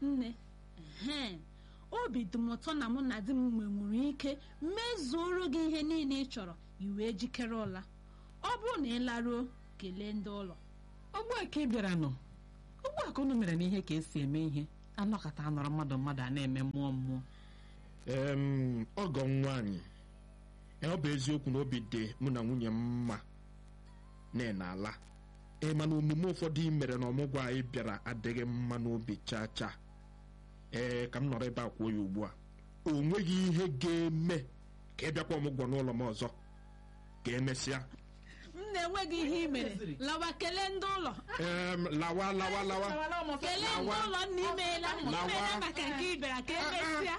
nne ehe obi dị m ụtọ na mụ na di m nwenwuru ike mezuoro gị ihe niile ị chọrọ i wee jikere ụla ọ bụrụ na ị laruo kelee ndị ụlọ ugbu a ka ị bịara nọ ugbu a ka unu mere n'ihe ka esi eme ihe anọkọta anọrọ mmadụ mmadụ a na-eme mmụọ mmụọ em ọgọ m nwaanyị ee, ọ bụ eziokwu na obi dị mụ na nwunye m mma na ị na-ala ee mana omume ụfọdụ ị mere na ọmụgwọ anyị bịara adịghị mma n'obi chaa chaa ee ka m nọrọ ebe a kwuo ya ugbu a o nweghị ihe ga-eme ka ị bịakwa ọmụgwọ n'ụlọ m ọzọ ka emesịa m na-enweghị ihe i mere lawa kelee ndị ụlọ em lawa lawa lawa kelee ndị ụlọ nna imeela Lawa. imeela maka nke ị bịara ka emesịa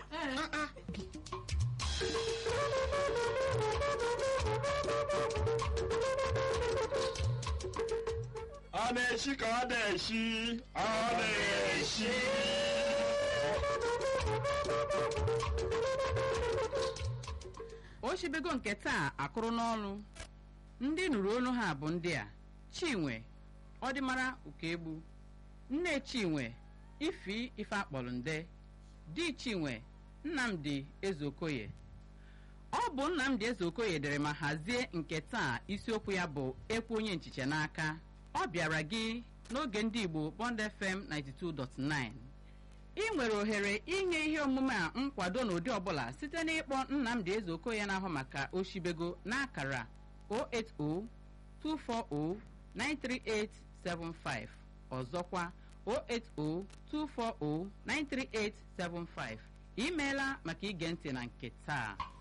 ọ na-eshi ka ọ na-eshi ọ na-eshi oshibego nke taa akụrụ n'ọnụ ndị nụrụ olu ha bụ ndị a chinwe ọdịmara ukegbu nne chinwe ifi ife akpọrọ nde di chinwe nnamdi ezeokoye ọ bụ nnamdi ezeokoye dere ma hazie nke taa isiokwu ya bụ ekwu onye nchiche n'aka ọ bịara gị n'oge ndị igbo bond fm 92.9 ị nwere ohere inye ihe omume a nkwado n'ụdị ọbụla site n'ịkpọ nnamdị ezeokoye na-ahụ maka oshibego n'akara 08024093875 ọzọkwa 08024093875 imeela maka ige ntị na nke taa